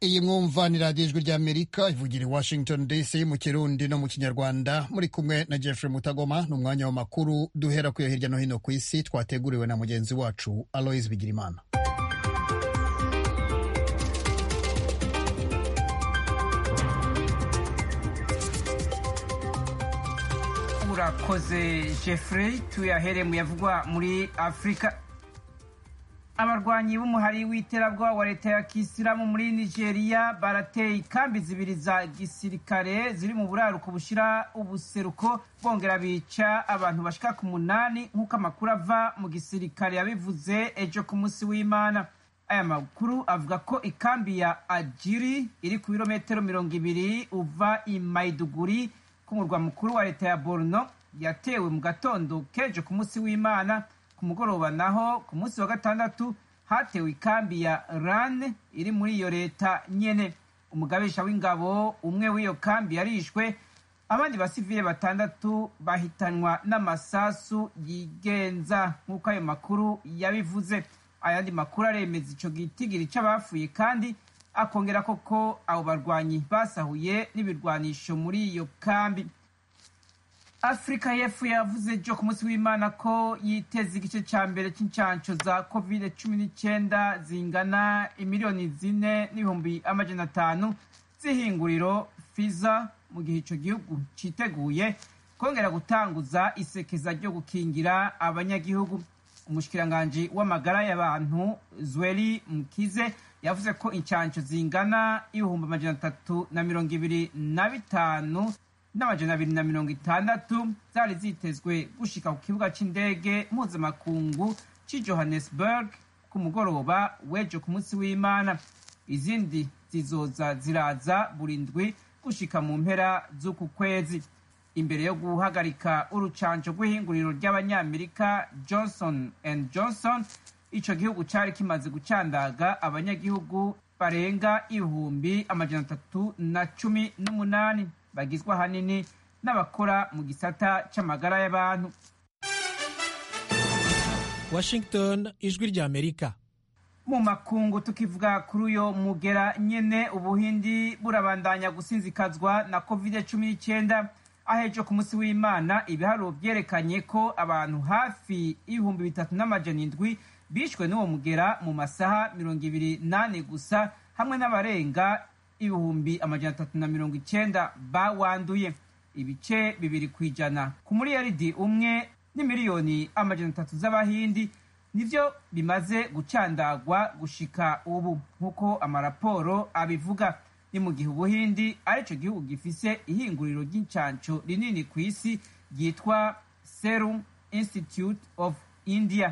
iyi mwumva ni radiyo ijwi ry'amerika ivugira i washington dc mu kirundi no mu kinyarwanda muri kumwe na jeffrey mutagoma ni umwanya w'amakuru duhera kuyo hirya no hino ku isi twateguriwe na mugenzi wacu aloise bigirimana urakoze jeffrey tuyahere mu yavugwa muri afurika abarwanyi b'umuhari w'iterabwoba wa leta ya kisilamu muri nigeria barateye ikambi zibiri za gisirikare ziri mu buraruko bushira ubuseruko bongera bica abantu bashika ku munani nk'uko amakuru ava mu gisirikare yabivuze ejo ku munsi w'imana aya makuru avuga ko ikambi ya ajiri iri ku birometero mirongo ibiri uva i maiduguri ku murwa mukuru wa leta ya borno yatewe mu gatondo kejo ku munsi w'imana ku mugoroba naho ku munsi wa gatandatu hatewe ikambi ya rane iri muri iyo leta nyene umugabisha w'ingabo umwe w'iyo kambi yarishwe abandi basivile batandatu bahitanwa n'amasasu yigenza nk'uko ayo makuru yabivuze ayandi makuru aremeza ico gitigiri c'abapfuye kandi akongera koko abo barwanyi basahuye n'ibirwanisho muri iyo kambi afurika y'epfo yavuze ejo ku munsi w'imana ko yiteza igice cya mbere cy'incansho za covid cumi n'icyenda zingana imiliyoni zine n'ibihumbi amajana atanu z'ihinguriro fiza mu gihe icyo gihugu cyiteguye kongera gutanguza isekeza ryo gukingira abanyagihugu umushikiranganji w'amagara y'abantu zweli mukize yavuze ko incansho zingana ibihumbi amajana atatu na mirongo ibiri na bitanu n'amajana abiri na mirongo itandatu zari zitezwe gushika ku kibuga c'indege mpuzamakungu c'i johannesburg ku mugoroba w'ejo ku munsi w'imana izindi zizoza ziraza buri ndwi gushika mu mpera z'uku kwezi imbere yo guhagarika urucanco rw'ihinguriro ry'abanyamerika johnson and johnson ico gihugu cari kimaze gucandaga abanyagihugu barenga ibihumbi amajana atatu na cumi n'umunani bagizwe ahanini n'abakora mu gisata c'amagara y'abantu washington ijwi ry'amerika mu makungu tukivuga kuri uyo mugera nyene ubuhindi burabandanya gusinzikazwa na covid cumi n'icyenda ahejo ku munsi w'imana ibiharuro vyerekanye ko abantu hafi ibihumbi bitatu n'amajana indwi bishwe n'uwo mugera mu masaha mirongo ibiri nane gusa hamwe n'abarenga ibihumbi amajana atatu na mirongo icenda bawanduye ibice bibiri ku ijana ku muriyaridi umwe n'imiliyoni amajana atatu z'abahindi nivyo bimaze gucandagwa gushika ubu nk'uko amaraporo abivuga ni mu gihe ubuhindi arico gihugu gifise ihinguriro ry'incanco rinini ku isi ryitwa serum institute of india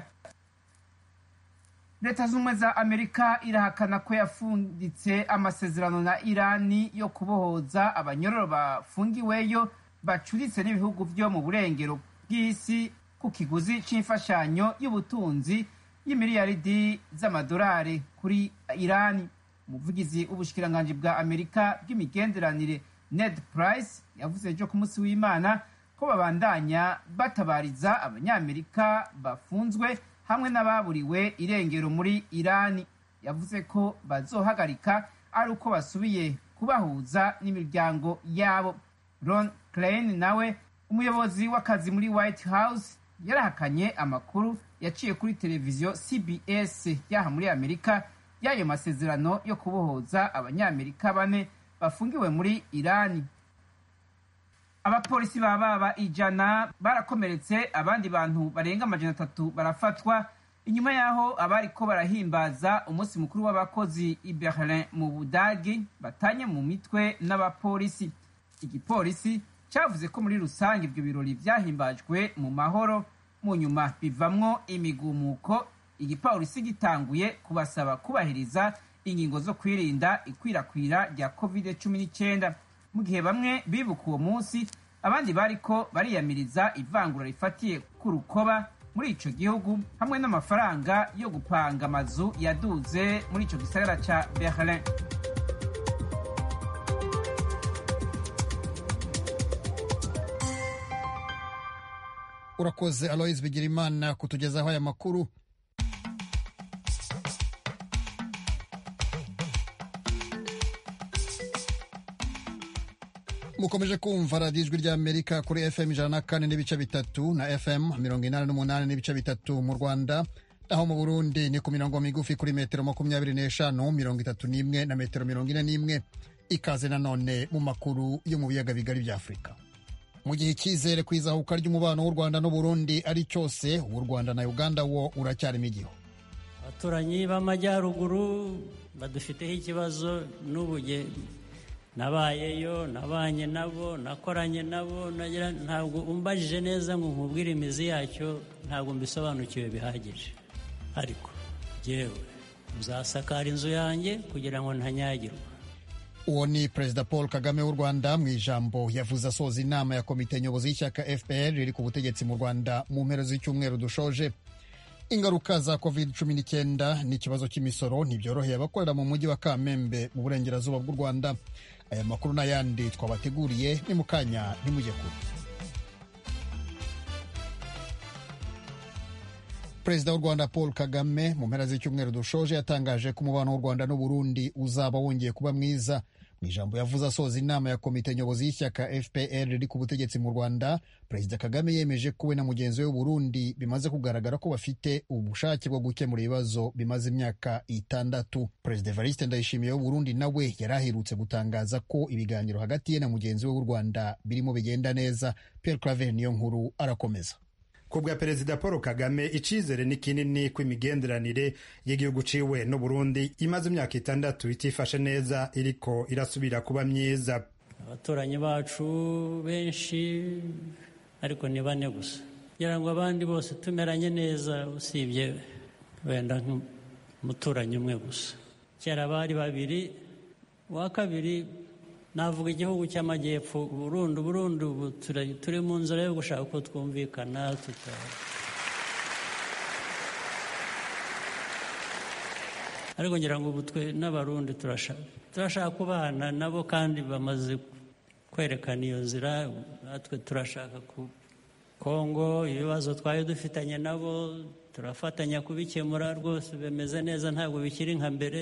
leta z'ubumwe za amerika irahakana ko yafunditse amasezerano na irani yo kubohoza abanyororo bafungiweyo bacuritse n'ibihugu vyo mu burengero bw'isi ku kiguzi c'imfashanyo y'ubutunzi y'imiliyaridi z'amadolari kuri irani umuvugizi w'ubushikiranganji bwa amerika bw'imigenderanire ned price yavuze ejo ku munsi w'imana ko babandanya batabariza abanyamerika bafunzwe hamwe n'ababuriwe irengero muri irani yavuze ko bazohagarika ari uko basubiye kubahuza n'imiryango yabo ron klein nawe umuyobozi w'akazi muri white house yarahakanye amakuru yaciye kuri televiziyo cbs yaha muri amerika y'ayo masezerano yo kubohoza abanyamerika bane bafungiwe muri irani abapolisi ba baba ijana barakomeretse abandi bantu barenga amajana atatu barafatwa inyuma y'aho abariko barahimbaza umunsi mukuru w'abakozi i berlin mu budagi batanye mu mitwe n'abapolisi igipolisi cyavuze ko muri rusange ibyo birori vyahimbajwe mu mahoro mu nyuma bivamwo imigumuko igipolisi gitanguye kubasaba kubahiriza ingingo zo kwirinda ikwirakwira rya covid cumi n'icyenda mu gihe bamwe bibuka uwo munsi abandi bariko bariyamiriza ivangura rifatiye ku rukoba muri ico gihugu hamwe n'amafaranga yo gupanga amazu yaduze muri ico gisagara ca berlin urakoze aloise bigirimana kutugezaho aya makuru mukomeje kumva radiyo ijwi ry'amerika kuri fm ijana na kane n'ibice bitatu na fm mirongo inani n'umunani n'ibice bitatu mu rwanda naho mu burundi ni ku mirongo migufi kuri metero makumyabiri n'eshanu mirongo itatu n'imwe na metero mirongo ine n'imwe ikaze nanone mu makuru yo mu biyaga bigari bya afurika mu gihe icyizere ku izahuka ry'umubano w'u rwanda n'uburundi ari cyose uw'u rwanda na uganda wo uracyarimo igihu abaturanyi b'amajyaruguru badufiteho ikibazo n'ubu nabayeyo nabanye nabo nakoranye nabo ntabwo umbajije neza ngo nkubwire imizi yacyo ntabwo mbisobanukiwe bihagije ariko yewe nzasakara inzu yanjye kugira ngo ntanyagirwe uwo ni perezida paul kagame w'u rwanda mu ijambo yavuze asoza inama ya komite nyobozi y'ishyaka fpr riri ku butegetsi mu rwanda mu mpera z'icyumweru dushoje ingaruka za covid cumi n'icyenda n'ikibazo cy'imisoro ntibyoroheye abakorera mu mujyi wa kamembe mu burengerazuba bw'u rwanda aya makuru n'ayandi twabateguriye ni mu kanya ntimujye kure perezida w'u rwanda paul kagame mu mpera z'icyumweru dushoje yatangaje ko umubano w'u rwanda n'uburundi uzaba wongeye kuba mwiza mu ijambo yavuze asoza inama ya komite nyobozi y'ishyaka fpr riri ku butegetsi mu rwanda perezida kagame yemeje ko we na mugenzi we w'uburundi bimaze kugaragara ko bafite ubushake bwo gukemura ibibazo bimaze imyaka itandatu perezida evariste ndayishimiye w'uburundi nawe yari aherutse gutangaza ko ibiganiro hagati ye na mugenzi we w'u rwanda birimo bigenda neza pierre claver niyo nkuru arakomeza ku bwa perezida paul kagame icyizere ni kinini ko imigenderanire y'igihugu ciwe n'uburundi imaze imyaka itandatu itifashe neza iriko irasubira kuba myiza abaturanyi bacu benshi ariko ni bane gusa kugira ngo abandi bose tumeranye neza usibye wenda nk'umuturanyi umwe gusa kera bari babiri uwa kabiri navuga igihugu cy'amajyepfo burundu burundu ubu turi mu nzira yo gushaka uko twumvikana ariko ngira ngo ubu twe n'abarundi turashaka kubana nabo kandi bamaze kwerekana iyo nzira natwe turashaka ku kongo ibibazo twari dufitanye nabo turafatanya kubikemura rwose bimeze neza ntabwo bikiri nka mbere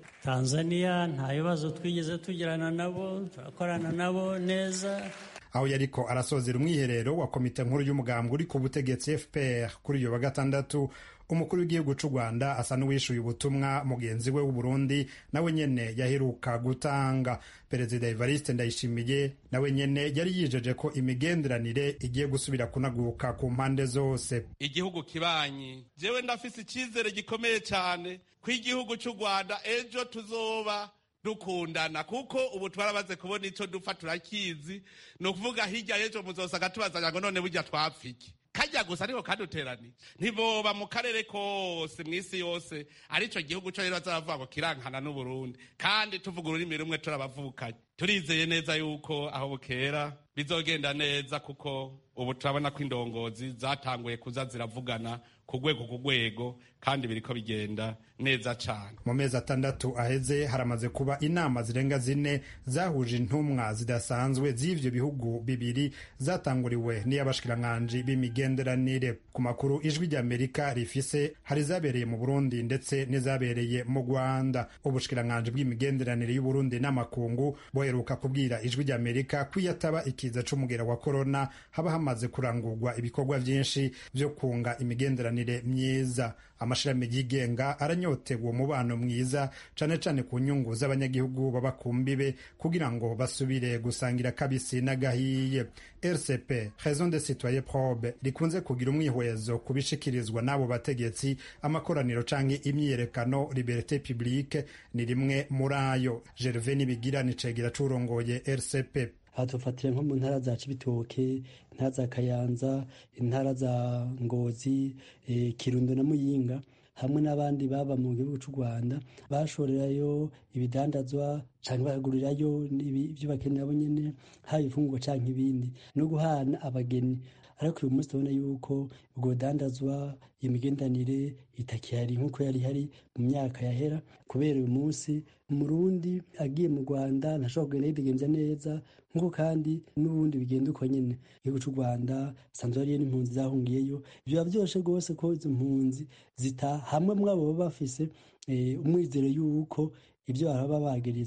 tanzania nta bibazo twigeze tugirana nabo turakorana nabo neza aho yariko arasozera umwiherero wa komite nkuru y'umugambwe uri ku butegetsi fpr kuri uyu wa gatandatu umukuru w'igihugu cy'u rwanda asa n'uwishyuye ubutumwa mugenzi we w'uburundi nawe nyene yaheruka gutanga perezida evariste ndayishimiye nawe nyene yari yijeje ko imigenderanire igiye gusubira kunaguka ku mpande zose igihugu kibanyi jewe ndafise icyizere gikomeye cyane ko igihugu cy'u rwanda ejo tuzoba dukundana kuko ubu twarabaze kubona icyo dupfa turakizi ni ukuvuga hirya y'ejo muzosanga tubazanya ngo none burya twapfike kajya gusa ariko kaduteranije ntiboba mu karere kose mu isi yose aricyo gihugu cyo rero bazavuga ngo kirankana n'uburundi kandi tuvuga ururimi rumwe turabavukanye turizeye neza yuko aho bukera bizogenda neza kuko ubu turabona ko indongozi zatanguye kuza ziravugana ku rwego ku rwego kandi biriko bigenda neza cyane mu mezi atandatu aheze haramaze kuba inama zirenga zine zahuje intumwa zidasanzwe z'ivyo bihugu bibiri zatanguriwe n'iy'abashikiranganji b'imigenderanire ku makuru ijwi ry'amerika rifise hari zabereye mu burundi ndetse n'izabereye mu rwanda ubushikiranganji bw'imigenderanire y'uburundi n'amakungu boheruka kubwira ijwi ry'amerika ko iyo ataba ikiza c'umugera wa korona haba hamaze kurangurwa ibikorwa vyinshi vyo kunga imigenderanire myiza amashirami yigenga aranyotewe uwo mubano mwiza cane cane ku nyungu z'abanyagihugu baba ku mbibe kugira ngo basubire gusangira kabisi n'agahiye rcp raison de citoyen probe rikunze kugira umwihwezo ku bishikirizwa n'abo bategetsi amakoraniro canke imyiyerekano liberté publique ni rimwe muri ayo gerve nibigira ni cegera c'urongoye rcp aha tufatira nko mu ntara za cibitoke intara za kayanza intara za ngozi e, kirundo na muyinga hamwe n'abandi baba mu gihugu cy'u rwanda bashorerayo ibidandazwa cyangwa bakagurirayo ibyo bakenera bo nyine haba ifungurwa cyangwa ibindi no guhana abageni ariko uyu munsi turabona yuko ubwo budandazwa iyo migendanire itakihari nk'uko yari ihari mu myaka yahera kubera uyu munsi umurundi agiye mu rwanda ntashobora kugenda yidegenza neza nk'uko kandi n'ubundi bigenda uko nyine igihugu cy'u rwanda sanzwe hariyo n'impunzi zahungiyeyo biba byoroshye rwose ko izo mpunzi zitaha hamwe muri abo baba bafise umwizero y'uko ibyo baba bagiriza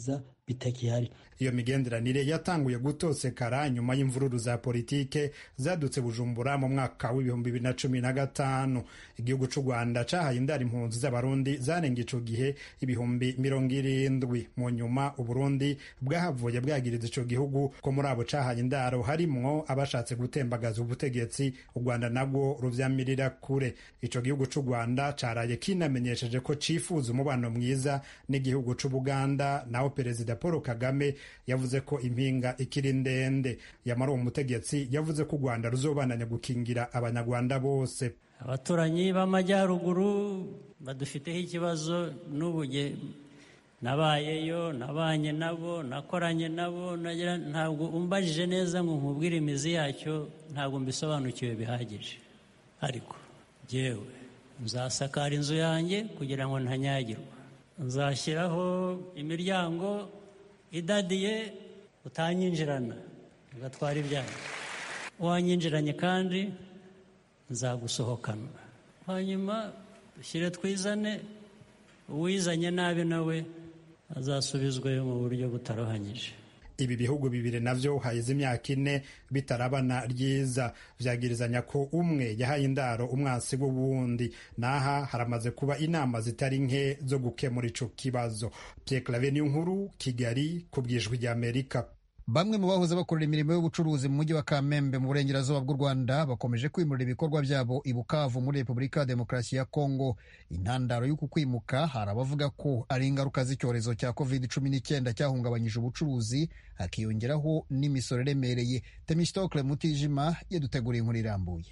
bitakihari iyo migenderanire yatanguye gutosekara nyuma y'imvururu za politike zadutse bujumbura mu mwaka w'ibihumbi bibiri na cumi na gatanu igihugu c'u rwanda cahaye indara impunzi z'abarundi zarenga ico gihe ibihumbi mirongo irindwi mu nyuma uburundi bwahavuye bwagiriza ico gihugu ko muri abo cahaye indaro harimwo abashatse gutembagaza ubutegetsi u rwanda nabwo ruvyamirira kure ico gihugu c'u rwanda caraye kinamenyesheje ko cifuza umubano mwiza n'igihugu c'ubuganda naho perezida paul kagame yavuze ko impinga ikiri ndende yamara uwo mutegetsi yavuze ko u rwanda ruzobananya gukingira abanyarwanda bose abaturanyi b'amajyaruguru badufiteho ikibazo n'ubu nabayeyo nabanye nabo nakoranye nabo ntabwo umbajije neza ngo nkubwire imizi yacyo ntabwo mbisobanukiwe bihagije ariko yewe nzasakara inzu yanjye kugira ngo ntanyagirwa nzashyiraho imiryango idadiye utanyinjirana ugatwara ibyanyu wanyinjiranye kandi nzagusohokana hanyuma dushyire twizane uwizanye nabi nawe azasubizwayo mu buryo butarohanyije ibi bihugu bibiri navyo haheze imyaka ine bitarabana ryiza vyagirizanya ko umwe yahaye indaro umwansi w'uwundi naha haramaze kuba inama zitari nke zo gukemura ico kibazo Pierre Claver nkuru Kigali ku bwijwi rya Amerika bamwe mu bahoze bakorera imirimo y'ubucuruzi mu mujyi wa kamembe mu burengerazuba bw'u rwanda bakomeje kwimurira ibikorwa byabo i bukavu muri repubulika ya demokarasi ya kongo intandaro y'uku kwimuka hari abavuga ko ari ingaruka z'icyorezo cya covid cumi n'icyenda cyahungabanyije ubucuruzi hakiyongeraho n'imisoro iremereye temistokle mutijima yaduteguriye inkuru irambuye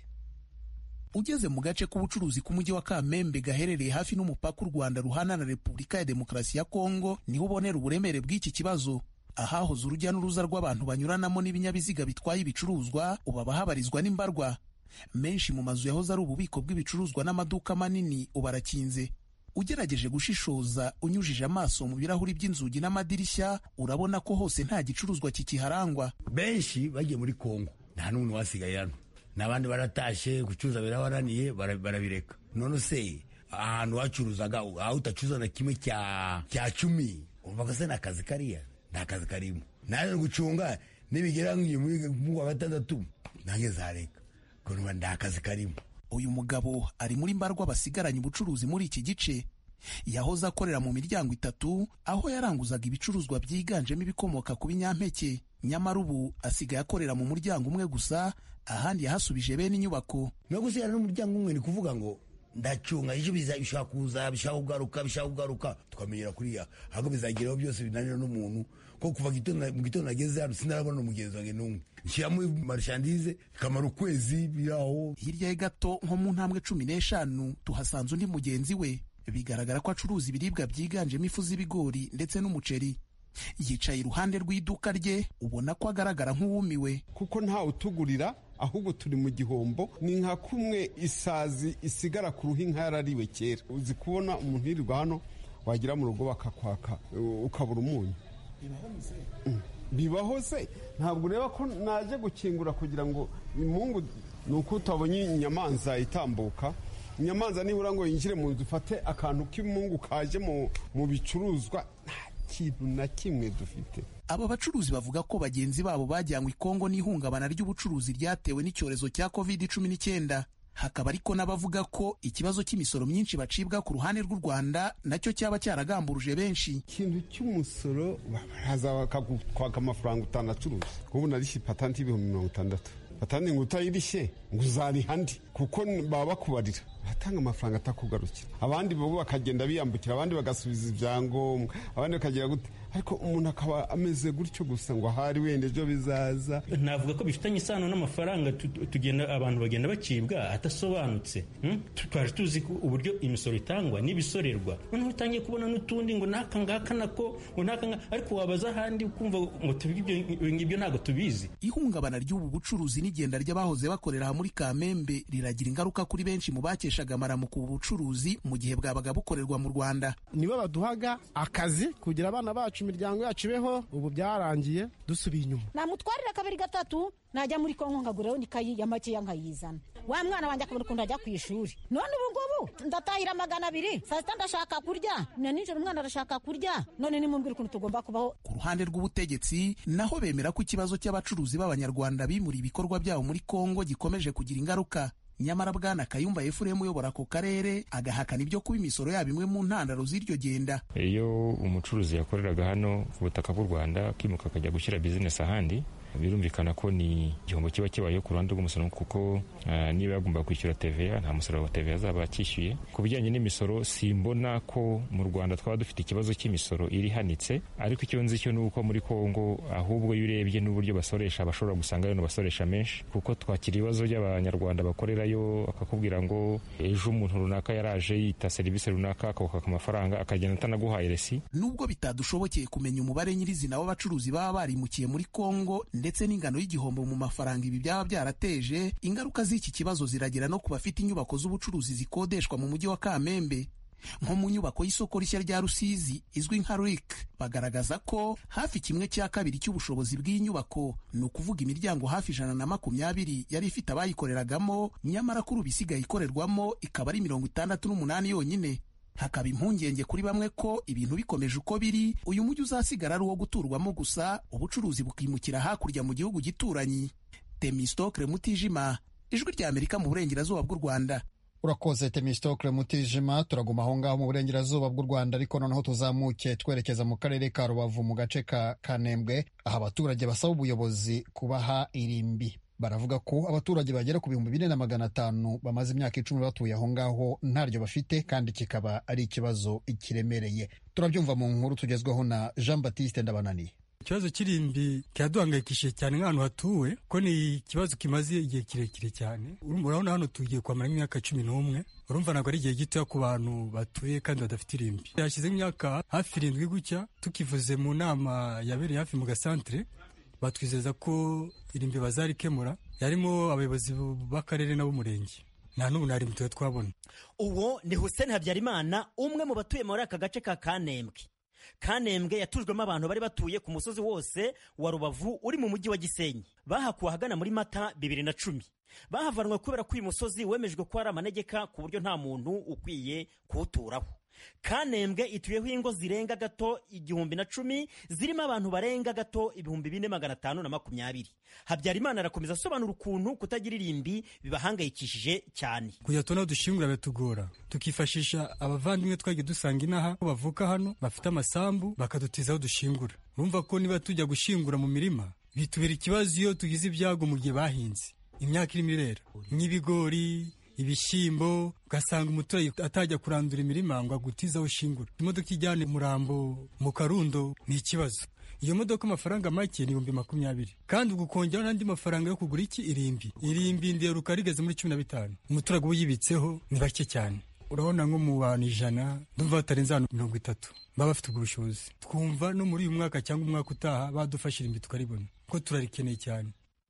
ugeze mu gace k'ubucuruzi k'umujyi wa kamembe gaherereye hafi n'umupaka u rwanda ruhana na repubulika ya demokarasi ya kongo niho ubonera uburemere bw'iki kibazo ahahoze urujya n'uruza rw'abantu banyuranamo n'ibinyabiziga bitwaye ibicuruzwa ubu habarizwa n'imbarwa menshi mu mazu yahoze ari ububiko bw'ibicuruzwa n'amaduka manini ubu arakinze ugerageje gushishoza unyujije amaso mu birahuri by'inzugi n'amadirishya urabona ko hose nta gicuruzwa kikiharangwa benshi bagiye muri kongo nta n'umuntu wasigaye hano n'abandi baratashe gucuruza birabananiye barabireka none se ahantu wacuruzaga aho utacuruza na kimwe cya cumi umva ko se ni akazi kariya nta kazi karimo naje gucunga nibigera mu wa gatandatu nange zareka kuruba nta kazi karimo uyu mugabo ari muri mbarwa basigaranye ubucuruzi muri iki gice yahoze akorera mu miryango itatu aho yaranguzaga ibicuruzwa byiganjemo ibikomoka ku binyampeke nyamara ubu asigaye akorera mu muryango umwe gusa ahandi yahasubije bene inyubako no gusigara n'umuryango umwe ni kuvuga ngo ndacunga ejo bishobora kuza bishobora kugaruka bishobora kugaruka tukamenyera kuriya ahubwo bizageraho byose binanira n'umuntu ko kuva mu gitondo nageze hano sinarabona umugenzi wanjye n'umwe nshyiramo marishandize bikamara ukwezi biraho hirya ye gato nko mu ntambwe cumi n'eshanu tuhasanze undi mugenzi we bigaragara ko acuruza ibiribwa byiganjemo ifu z'ibigori ndetse n'umuceri yicaye iruhande rw'iduka rye ubona ko agaragara nk'uwumiwe kuko ntawe utugurira ahubwo turi mu gihombo ni nka kumwe isazi isigara ku ruhu inka yarariwe kera uzi kubona umuntu yirirwa hano wagera mu rugo bakakwaka ukabura umunyu bibaho se ntabwo ureba ko naje gukingura kugira ngo imungu ni uko utabonye inyamanza itambuka inyamanza nibura ngo yinjire mu nzu ufate akantu k'imungu kaje mu bicuruzwa nta kintu na kimwe dufite aba bacuruzi bavuga ko bagenzi babo bajyanywe i kongo n'ihungabana ry'ubucuruzi ryatewe n'icyorezo cya covid cumi n'icyenda hakaba ariko n'abavuga ko ikibazo cy'imisoro myinshi bacibwa ku ruhande rw'u rwanda nacyo cyaba cyaragamburuje benshi ikintu cy'umusoro baraza bakakwaka amafaranga utanacuruza ubu narishye patanti y'ibihumbi mirongo itandatu patanti ngo utayirishye ngo uzariha andi kuko baba bakubarira baratanga amafaranga atakugarukira abandi bo bakagenda biyambukira abandi bagasubiza ibyangombwa abandi bakagira gute ariko umuntu akaba ameze gutyo gusa ngo ahari wenda ejo bizaza navuga ko bifitanye isano n'amafaranga tugenda abantu bagenda bacibwa adasobanutse twaje tuzi ko uburyo imisoro itangwa n'ibisorerwa noneho utangiye kubona n'utundi ngo n'aka ngaka nako ngo n'aka ngaka ariko wabaza ahandi ukumva ngo ibyo ngibyo ntabwo tubizi ihungabana ry'ubu bucuruzi n'igenda ry'abahoze bakorera aha muri kamembe riragira ingaruka kuri benshi mu bakeshaga amaramuko ubu bucuruzi mu gihe bwabaga bukorerwa mu rwanda nibo baduhaga akazi kugira abana bacu imiryango yacu ibeho ubu byarangiye dusubiye inyuma namutwarira kabiri gatatu najya muri kongo nkagurayo n'ikayi ya makeya nkayizana wa mwana wanjye akabona ukuntu ajya ku ishuri none ubu ngubu ndatahira magana abiri saa sita ndashaka kurya na nijoro umwana arashaka kurya none nimumbwire ukuntu tugomba kubaho ku ruhande rw'ubutegetsi naho bemera ko ikibazo cy'abacuruzi b'abanyarwanda bimura ibikorwa byabo muri kongo gikomeje kugira ingaruka nyamara bwana kayumba efuremu uyobora ako karere agahakana ibyo kuba imisoro yabo imwe mu ntandaro z'iryo genda iyo umucuruzi yakoreraga hano ku butaka bw'u rwanda akimuka akajya gushyira bizinesi ahandi birumvikana ko ni igihombo kiba kibayeho ku ruhande rw'umusoro kuko uh, niba yagomba kwishyura TVA nta musoro wa TVA azaba akishyuye ku bijyanye n'imisoro simbona ko mu Rwanda twaba dufite ikibazo cy'imisoro irihanitse ariko icyo nzi cyo ni uko muri Kongo ahubwo iyo urebye n'uburyo basoresha bashobora gusanga rero basoresha menshi kuko twakira ibibazo by'abanyarwanda bakorerayo akakubwira ngo ejo umuntu runaka yaraje yita serivisi runaka akawukaka amafaranga akagenda atanaguhaye resi nubwo bitadushobokeye kumenya umubare nyirizina w'abacuruzi baba barimukiye muri Kongo ndetse n'ingano y'igihombo mu mafaranga ibi byaba byarateje ingaruka z'iki kibazo ziragera no ku bafite inyubako z'ubucuruzi zikodeshwa mu mujyi wa kamembe nko mu nyubako y'isoko rishya rya rusizi izwi nka rik bagaragaza ko hafi kimwe cya kabiri cy'ubushobozi bw'inyubako ni ukuvuga imiryango hafi ijana na makumyabiri yari ifite abayikoreragamo nyamara kuri ubu isigaye ikorerwamo ikaba ari mirongo itandatu n'umunani yonyine hakaba impungenge kuri bamwe ko ibintu bikomeje uko biri uyu mujyi uzasigara ari uwo guturwamo gusa ubucuruzi bukimukira hakurya mu gihugu gituranyi temistokre mutijima ijwi rya amerika mu burengerazuba bw'u rwanda urakoze temistokre mutijima turaguma aho ngaho mu burengerazuba bw'u rwanda ariko noneho tuzamuke twerekeza mu karere ka rubavu mu gace ka kanembwe aho abaturage basaba ubuyobozi kubaha irimbi baravuga ko abaturage bagera ku bihumbi bine na magana atanu bamaze imyaka icumi batuye aho ngaho ntaryo bafite kandi kikaba ari ikibazo kiremereye turabyumva mu nkuru tugezweho na jean batiste ndabananiye ikibazo cy'irimbi kiraduhangayikishije cyane nk'ahantu hatuwe ko ni ikibazo kimaze igihe kirekire cyane urabona hano tugiye kwamara imyaka cumi n'umwe urumva ntabwo ari igihe gitoya ku bantu batuye kandi badafite irimbi hashize imyaka hafi irindwi gutya tukivuze mu nama yabereye hafi mu gasantere batwizeza ko irimbi bazarikemura yarimo abayobozi b'akarere n'ab'umurenge nta n'ubu nta rimbi tuba twabona uwo ni hussein habyarimana umwe mu batuye muri aka gace ka kanembwe kanembwe yatujwemo abantu bari batuye ku musozi wose wa rubavu uri mu mujyi wa gisenyi bahakuwe ahagana muri mata bibiri na cumi bahavanwe kubera ko uyu musozi wemejwe ko ari amanegeka ku buryo nta muntu ukwiye kuwuturaho kanembwe ituyeho ingo zirenga gato igihumbi na cumi zirimo abantu barenga gato ibihumbi bine magana atanu na makumyabiri habyarimana arakomeza asobanura ukuntu kutagira irimbi bibahangayikishije cyane kujya tubona dushingura biratugora tukifashisha abavandimwe twagiye dusanga inaha ko bavuka hano bafite amasambu bakadutiza aho dushingura urumva ko niba tujya gushingura mu mirima bitubera ikibazo iyo tugize ibyago mu gihe bahinze imyaka irimo irera nk'ibigori ibishyimbo ugasanga umuturage atajya kurandura imirima ngo agutize aho ushingura imodoka ijyana umurambo mu karundo ni ikibazo iyo modoka amafaranga make ni ibihumbi makumyabiri kandi ubwo ukongeraho n'andi mafaranga yo kugura iki irimbi irimbi nderuka rigeze muri cumi na bitanu umuturage uba yibitseho ni bake cyane urabona nko mu bantu ijana ndumva batarenze ahantu mirongo itatu baba bafite ubwo bushobozi twumva no muri uyu mwaka cyangwa umwaka utaha badufasha irimbi tukaribona kuko turarikeneye cyane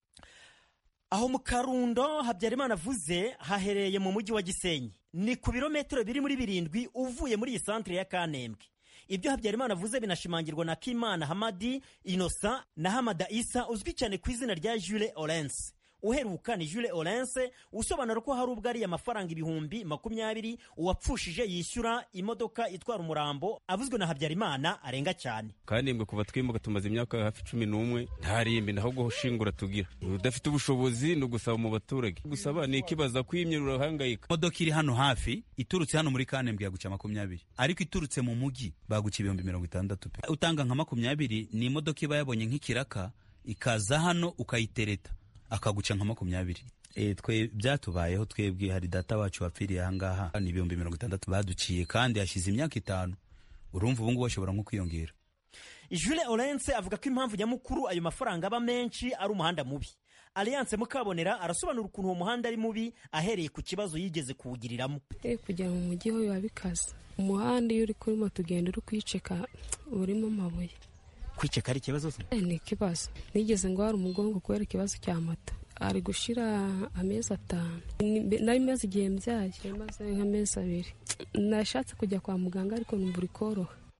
aho mu karundo habyarimana avuze haherereye mu mujyi wa gisenyi ni ku birometero biri muri birindwi uvuye muri iyi santire ya kanembwe ibyo habyarimana avuze binashimangirwa na kimana hamadi inosa na hamada isa uzwi cyane ku izina rya jule orense uheruka ni jule orense usobanura ko hari ubwo ariye amafaranga ibihumbi makumyabiri uwapfushije yishyura imodoka itwara umurambo avuzwe na habyarimana arenga cyane kandi mbwe kuva twimuka tumaze imyaka hafi cumi n'umwe nta rimbi ahubwo shingura tugira udafite ubushobozi ni ugusaba mu baturage gusaba ni ikibazo kwimye urahangayika imodoka iri hano hafi iturutse hano muri kanembwe yaguca makumyabiri ariko iturutse mu mujyi baguca ibihumbi mirongo itandatu pe utanga nka makumyabiri ni imodoka iba yabonye nk'ikiraka ikaza hano ukayitereta akaguca nka makumyabiri e, twe byatubayeho twebwe hari data wacu wapfiriye ahangaha ni ibihumbi mirongo itandatu baduciye kandi hashize imyaka itanu urumva ubu ngubu bashobora nko kwiyongera jule orense avuga ko impamvu nyamukuru ayo mafaranga aba menshi ari umuhanda mubi alliance mukabonera arasobanura ukuntu uwo muhanda ari mubi ahereye ku kibazo yigeze kuwugiriramo kujya mu mujyi ho biba bikaze umuhanda iyo uri kuri moto ugenda uri kwiceka urimo amabuye kwiceka ari ikibazo ni ikibazo nigeze ngo hari umugongo kubera ikibazo cya moto ari gushira amezi atanu nari maze igihe mbyaye maze nk'amezi abiri nashatse kujya kwa muganga ariko numva uri koroha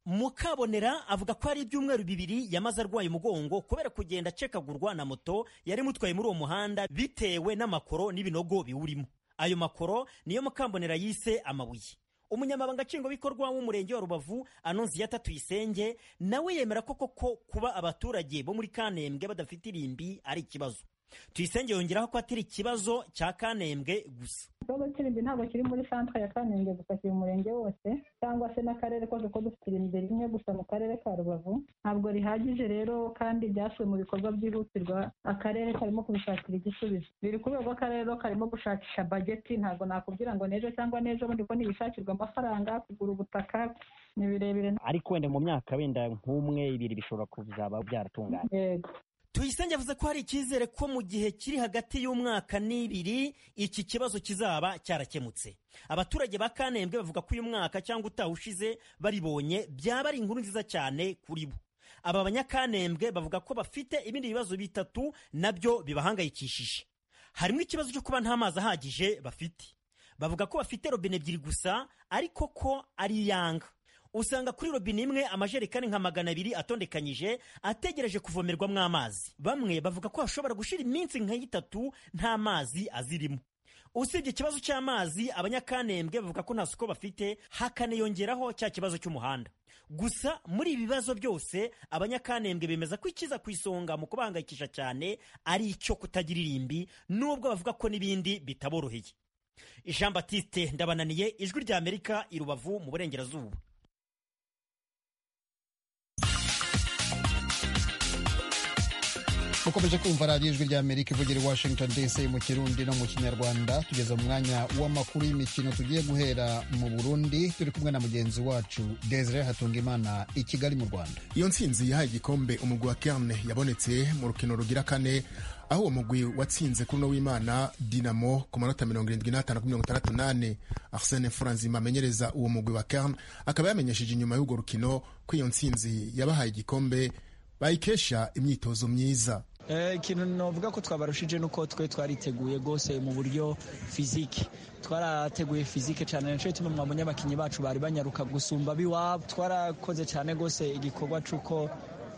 mukabonera avuga ko hari ibyumweru bibiri yamaze arwaye umugongo kubera kugenda acekagurwa na moto yari imutwaye muri uwo muhanda bitewe n'amakoro n'ibinogo biwurimo ayo makoro niyo mukambonera yise amabuye umunyamabanga nshingwabikorwa w'umurenge wa rubavu anonsiyata tuyisenge nawe yemera ko koko kuba abaturage bo muri kanembwe badafite irimbi ari ikibazo tuyisenge yongeraho ko atari ikibazo cya kanembwe gusa ikibazo cy'irimbi ntabwo kiri muri santere ya kanembwe gusa kiri mu murenge wose cyangwa se n'akarere kose ko dufite irimbi rimwe gusa mu karere ka rubavu ntabwo rihagije rero kandi byasuwe mu bikorwa byihutirwa akarere karimo kubishakira igisubizo biri ku rwego rw'akarere karimo gushakisha bageti ntabwo nakubwira ngo n'ejo cyangwa n'ejo bundi ko ntibishakirwa amafaranga kugura ubutaka ni birebire ariko wenda mu myaka wenda nk'umwe ibiri bishobora kuzaba byaratunganye yego tuyisenge yavuze ko hari icyizere ko mu gihe kiri hagati y'umwaka n'ibiri iki kibazo kizaba cyarakemutse abaturage ba kanembwe bavuga ko uyu mwaka cyangwa utawushize baribonye byaba ari inkuru nziza cyane kuri bo aba banyakanembwe bavuga ko bafite ibindi bibazo bitatu nabyo bibahangayikishije harimo ikibazo cyo kuba nta mazi ahagije bafite bavuga ko bafite robine ebyiri gusa ariko ko ari iyanga usanga kuri robine imwe amajerekani nka magana abiri atondekanyije ategereje kuvomerwamo amazi bamwe bavuga ko hashobora gushira iminsi nk'itatu nta mazi azirimo usibye ikibazo cy'amazi abanyakanembwe bavuga ko nta soko bafite hakaniyongeraho cya kibazo cy'umuhanda gusa muri ibi bibazo byose abanyakanembwe bemeza ko ikiza ku isonga mu kubahangayikisha cyane ari icyo kutagira irimbi nubwo bavuga ko n'ibindi bitaboroheye jean batiste ndabananiye ijwi rya amerika i rubavu mu burengerazuba mukomeje kumva radiyo ijwi rya amerika ivugira i washington dc mu kirundi no mu kinyarwanda tugeze mu mwanya w'amakuru y'imikino tugiye guhera mu burundi turi kumwe na mugenzi wacu desire hatungimana i kigali mu rwanda iyo ntsinzi yahaye igikombe umugwi wa kerne yabonetse mu rukino rugira kane aho uwo mugwi watsinze kuri uno w'imana dinamo ku manota mirongo irindwi n'atanu kuri mirongo itandatu n'ane arsene furanzima amenyereza uwo mugwi wa kerne akaba yamenyesheje inyuma y'urwo rukino ko iyo ntsinzi yabahaye igikombe bayikesha imyitozo myiza ikintu navuga ko twabarushije nuko twe twariteguye rwose mu buryo fizike twarateguye fizike cyane nicyo gituma mwabonye abakinnyi bacu bari banyaruka gusumba ab'iwabo twarakoze cyane rwose igikorwa cy'uko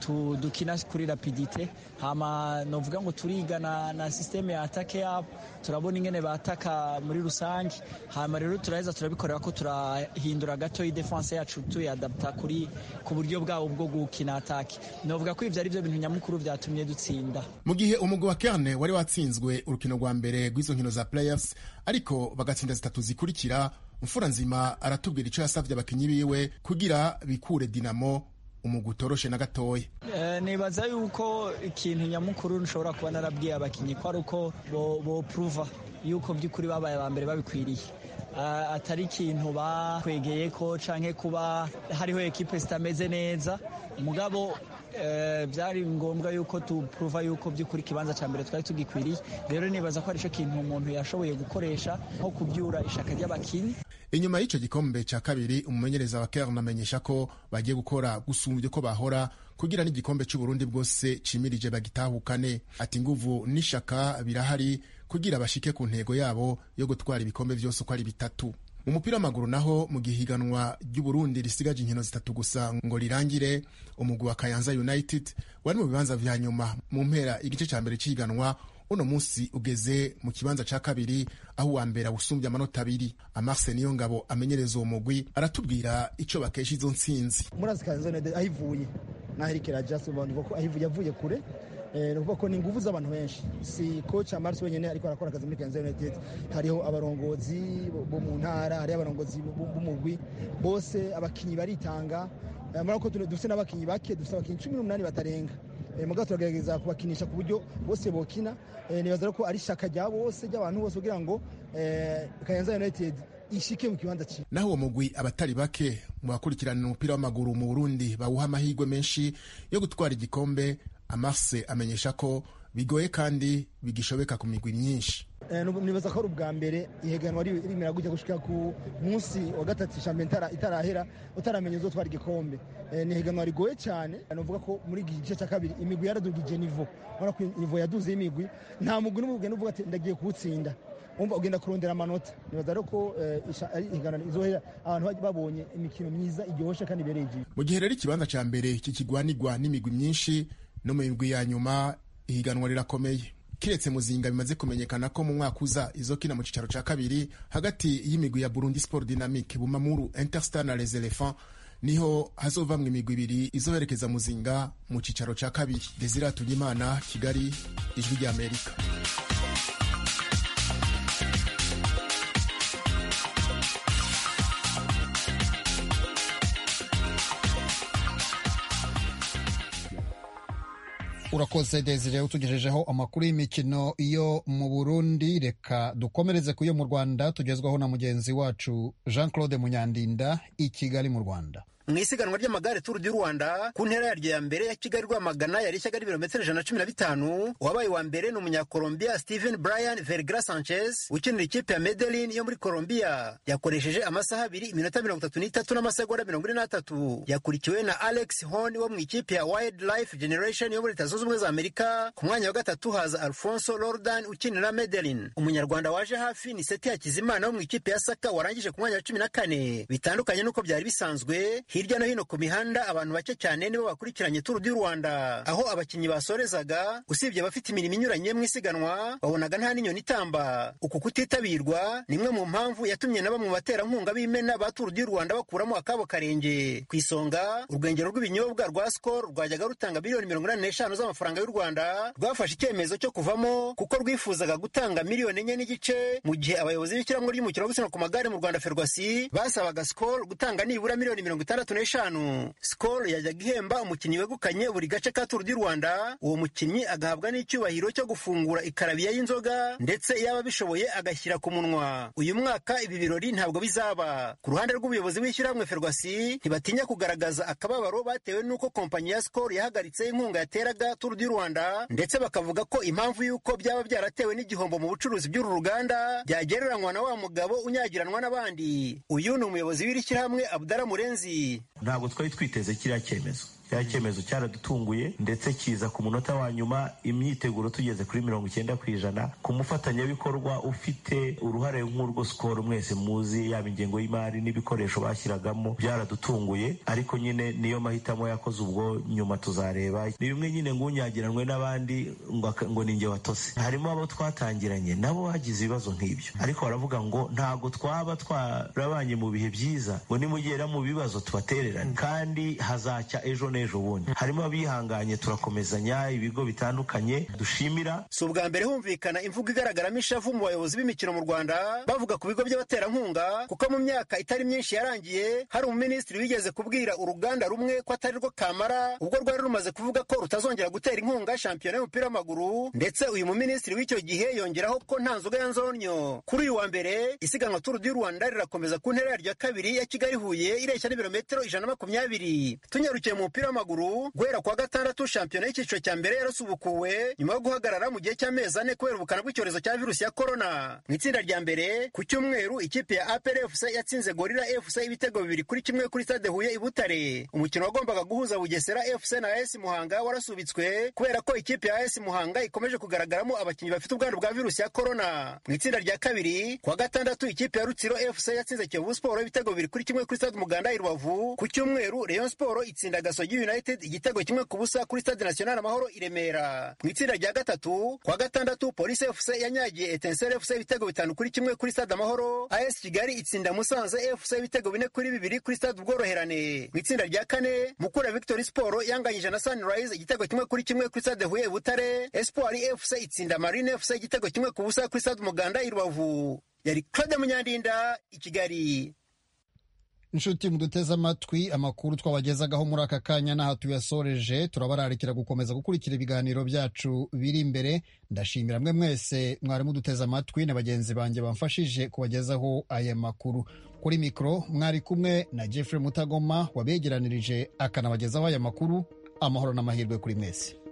dukina kuri rapidite hama novuga ngo turiga na, na systeme ya atake yabo turabona ingene bataka muri rusange hama rero turaheza turabikorera ko turahindura gato defense yacu tuyadapta kuri ku buryo bwabo bwo gukina atake novuga ko ivyo ari byo bintu nyamukuru vyatumye dutsinda mu gihe umugwi wa kerne wari watsinzwe urukino rwa mbere rw'izo nkino za playoffs ariko bagatsinda zitatu zikurikira mfura nzima aratubwira ico yasavye abakinyi biwe kugira bikure dinamo umugwi utoroshe na gatoya nibaza yuko ikintu nyamukuru nshobora kuba narabwiye abakinnyi ko ari uko bopuruva yuko by'ukuri babaye aba mbere babikwiriye atari ikintu bakwegeye ko canke kuba hariho ekipe zitameze neza mugabo byari ngombwa yuko tupuruva yuko by'ukuri ikibanza cya mbere twari tugikwiriye rero nibaza ko aricyo kintu umuntu yashoboye gukoresha nko kubyura ishaka ry'abakinnyi inyuma y'icyo gikombe cya kabiri umumenyereza wa kerne amenyesha ko bagiye gukora gusumbya uko bahora kugira n'igikombe cy'uburundi bwose cimirije bagitahukane ati nguvu n'ishaka birahari kugira bashike ku ntego yabo yo gutwara ibikombe byose uko ari bitatu mu mupira w'amaguru naho mu gihe ihiganwa ry'uburundi risigaje inkino zitatu gusa ngo rirangire umugwi wa kayanza united wari mu bibanza vya nyuma mu mpera igice cya mbere cy'ihiganwa uno munsi ugeze mu kibanza cya kabiri aho uwa mbere awusumbye amanota abiri amarse niyo ngabo amenyereza uwo mugwi aratubwira icyo bakesha izo ntsinzi murazi kayanza united aho ivuye naho iriko irajya ubona ko aho ivuye yavuye kure ni ukuvuga ko ni ingufu z'abantu benshi si koci amarisi wenyine ariko arakora akazi muri kayanza united hariho abarongozi bo mu ntara hariho abarongozi b'umugwi bose abakinnyi baritanga murabona ko dufite n'abakinnyi bake dufite abakinnyi cumi n'umunani batarenga mugabo turagerageza kubakinisha ku buryo bose bokina nibaza ko ari ishaka rya bose ry'abantu bose kugira ngo kayanza united ishike mu kibanza cyiza naho uwo mugwi abatari bake mu bakurikirana umupira w'amaguru mu burundi bawuha amahirwe menshi yo gutwara igikombe amarse amenyesha ko bigoye kandi bigishobeka ku migwi myinshi nibaza ko ari ubwa mbere ihiganwa rimera gujya gushika ku munsi wa gatatu shampiyona itarahera utaramenya uzotwara igikombe ni ihiganwa rigoye cyane nuvuga ko muri iki gice cya kabiri imigwi yaradugije nivo urabona ko nivo yaduze y'imigwi nta mugwi n'umwe ugenda uvuga ati ndagiye kuwutsinda umva ugenda kurondera amanota nibaza rero ko ihiganwa izohera abantu babonye imikino myiza iryoshye kandi ibereye igihe mu gihe rero ikibanza cya mbere kikigwanirwa n'imigwi myinshi no mu migwi ya nyuma ihiganwa rirakomeye kiretse muzinga bimaze kumenyekana ko mu mwaka uza izokina mu cicaro ca kabiri hagati y'imigwi ya burundi sport dynamique bumamuru interstar na les elephants niho hazovamwa imigwi ibiri izoherekeza muzinga mu cicaro ca kabiri desire tunyimana kigali ijwi rya amerika urakoze desire utugejejeho amakuru y'imikino yo mu burundi reka dukomereze ku yo mu rwanda tugezwaho na mugenzi wacu jean claude munyandinda i kigali mu rwanda mu isiganwa ry'amagare turu du rwanda ku ntera yaryo ya mbere ya kigali rwamagana yari ishyaga ry'ibirometero ijana na cumi na bitanu uwabaye wa mbere ni umunyakolombia steven brian vergra sanchez ukinira ikipe ya medelin yo muri colombia yakoresheje amasaha abiri iminota mirongo itatu n'itatu n'amasegonda mirongo ine n'atatu yakurikiwe na alex hon wo mu ikipe ya wildlife generation yo muri leta zunze ubumwe za amerika ku mwanya wa gatatu haza alfonso lordan ukinira medelin umunyarwanda waje hafi ni seti hakizimana wo mu ikipe ya saka warangije ku mwanya wa cumi na kane bitandukanye n'uko byari bisanzwe hirya no hino ku mihanda abantu bake cyane nibo bakurikiranye turu du rwanda aho abakinnyi basorezaga usibye abafite imirimo inyuranye mu isiganwa babonaga nta n'inyoni itamba uku kutitabirwa ni imwe mu mpamvu yatumye na bamwe mu baterankunga b'imena ba turu du rwanda bakuramo akabo karenge ku isonga urwengero rw'ibinyobwa rwa skol rwajyaga rutanga miliyoni mirongo inani n'eshanu z'amafaranga y'u rwanda rwafashe icyemezo cyo kuvamo kuko rwifuzaga gutanga miliyoni enye n'igice mu gihe abayobozi b'ishyirahamwe ry'umukino wo gusiganwa ku magare mu rwanda ferwasi basabaga skol gutanga nibura miliyoni mirongo itandatu n'eshanu skol yajyaga ihemba umukinnyi wegukanye buri gace ka turu du rwanda uwo mukinnyi agahabwa n'icyubahiro cyo gufungura ikarabiya y'inzoga ndetse yaba bishoboye agashyira ku munwa uyu mwaka ibi birori ntabwo bizaba ku ruhande rw'ubuyobozi bw'ishyirahamwe ferwasi ntibatinya kugaragaza akababaro batewe n'uko kompanyi ya skol yahagaritse inkunga yateraga turu du rwanda ndetse bakavuga ko impamvu y'uko byaba byaratewe n'igihombo mu bucuruzi by'uru ruganda byagereranywa na wa mugabo unyagiranwa n'abandi uyu ni umuyobozi w'iri shyirahamwe abudara murenzi ntabwo twari twiteze kiriya cyemezo cya cyemezo cyaradutunguye ndetse kiza ku munota wa nyuma imyiteguro tugeze kuri mirongo icyenda ku ijana ku mufatanyabikorwa ufite uruhare nk'urwo sikoro mwese muzi yaba ingengo y'imari n'ibikoresho bashyiragamo byaradutunguye ariko nyine niyo mahitamo yakoze ubwo nyuma tuzareba ni bimwe nyine ngunyagiranwe n'abandi ngo ni nge watose harimo abo twatangiranye nabo bagize ibibazo nk'ibyo ariko baravuga ngo ntabwo twaba twarabanye mu bihe byiza ngo nimugera mu bibazo tubatererane kandi hazacya ejo n'ejo bundi harimo abihanganye turakomezanya ibigo bitandukanye dushimira si ubwa mbere humvikana imvugo igaragaramo ishavu mu bayobozi b'imikino mu rwanda bavuga ku bigo by'abaterankunga kuko mu myaka itari myinshi yarangiye hari umuminisitiri wigeze kubwira uruganda rumwe ko atari rwo kamara ubwo rwari rumaze kuvuga ko rutazongera gutera inkunga shampiyona y'umupira w'amaguru ndetse uyu muminisitiri w'icyo gihe yongeraho ko nta nzoga ya nzonyo kuri uyu wa mbere isiganwa turu du rwanda rirakomeza ku ntera yaryo ya kabiri ya kigali huye ireshya n'ibirometero ijana na makumyabiri tunyarukiye mu mupira w'amaguru guhera kuwa gatandatu shampiyona y'icyiciro cya mbere yarasubukuwe nyuma yo guhagarara mu gihe cy'amezi ane kubera ubukana bw'icyorezo cya virusi ya korona mu itsinda rya mbere ku cyumweru ikipe ya apr fc yatsinze gorira fc ibitego bibiri kuri kimwe kuri stade huye i butare umukino wagombaga guhuza bugesera fc na as muhanga warasubitswe kubera ko ikipe ya as muhanga ikomeje kugaragaramo abakinnyi bafite ubwandu bwa virusi ya korona mu itsinda rya kabiri kuwa gatandatu ikipe ya rutsiro fc yatsinze kiyovu siporo ibitego bibiri kuri kimwe kuri stade umuganda i rubavu ku cyumweru rayon siporo itsinda gasogi united igitego kimwe ku busa kuri stade national amahoro i remera mu itsinda rya gatatu kuwa gatandatu polisi fc yanyagiye etenseri fc ibitego bitanu kuri kimwe kuri stade amahoro as kigali itsinda musanze fc ibitego bine kuri bibiri kuri stade ubworoherane mu itsinda rya kane mukura victory sport yanganyije na sunrise igitego kimwe kuri kimwe kuri stade huye butare espoir fc itsinda marine fc igitego kimwe ku busa kuri stade umuganda i rubavu yari claude munyandinda i kigali inshuti muduteze amatwi amakuru twabagezagaho muri aka kanya n'aha tuyasoreje turabararikira gukomeza gukurikira ibiganiro byacu biri imbere ndashimira mwe mwese mwari muduteze amatwi na bagenzi banjye bamfashije kubagezaho aya makuru kuri mikoro mwari kumwe na jeffrey mutagoma wabegeranirije akanabagezaho aya makuru amahoro n'amahirwe kuri mwese